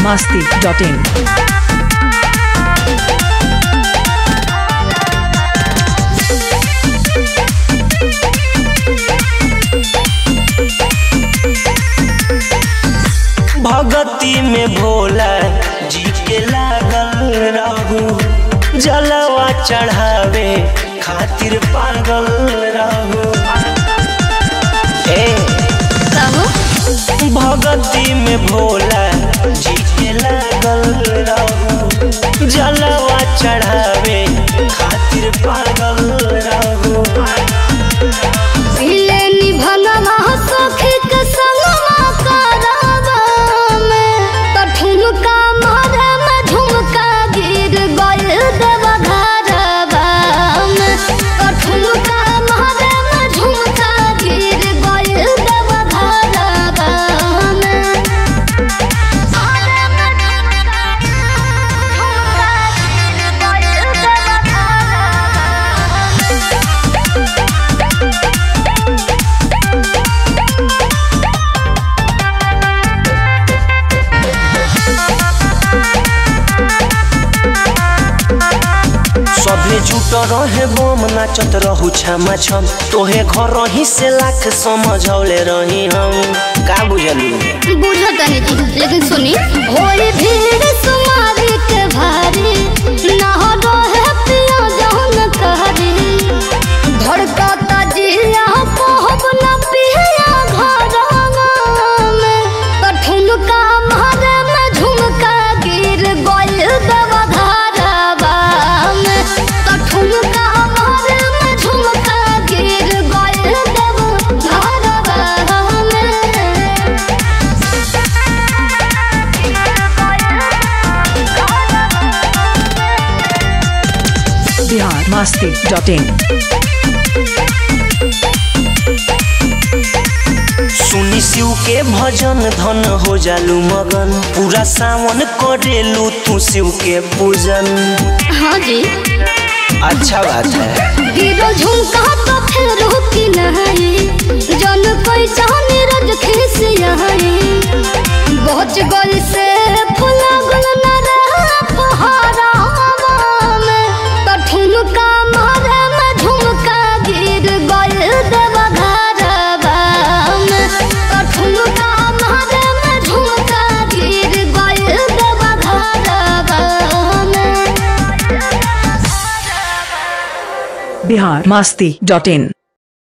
masti.in. भगती में भोला जी के लागल रहू जलवा चढ़ावे खातिर पागल रहू ए भगती में भोला जी के लागल रहू जलवा चढ़ावे खातिर पागल रहू पीले निभनवा सखी के संगवा करावा में तो ठुमका मारे में झुमका गिर गइल देवा घरवा में तो ठुमका मारे में झुमका गिर गइल देवा घरवा में मारे में झुमका झुमका गिर गइल देवा घरवा में सभे जुट रहे बम नाचत रहू छमा छम तोहे घर ही से लाख समझौले रही हम का बुझलू बुझत नहीं जी लेकिन सुनी होई भीड़ सुमारी के भारी ना हो है पिया जहन कहरी धड़कता जिया कहब न पिया घरवा में तो ठुमका मारे में झुमका गिर गइल देवा घरवा में तो ठुमका मारे में झुमका गिर गइल देवा घरवा में Bihar masti.in. सुनी शिव के भजन धन हो जालू मगन पूरा सावन करेलू तू शिव के पूजन हाँ जी अच्छा बात है गिरो झुमका तो फिर की नहीं जन कोई चाहने रज खिस यही बहुत गोल से फुला गुल न रहा फहारा में तो ठुमका मारे में झुमका गिर गइल देवा घरवा में तो ठुमका मारे में झुमका गिर गइल देवा घरवा में Bihar masti.in.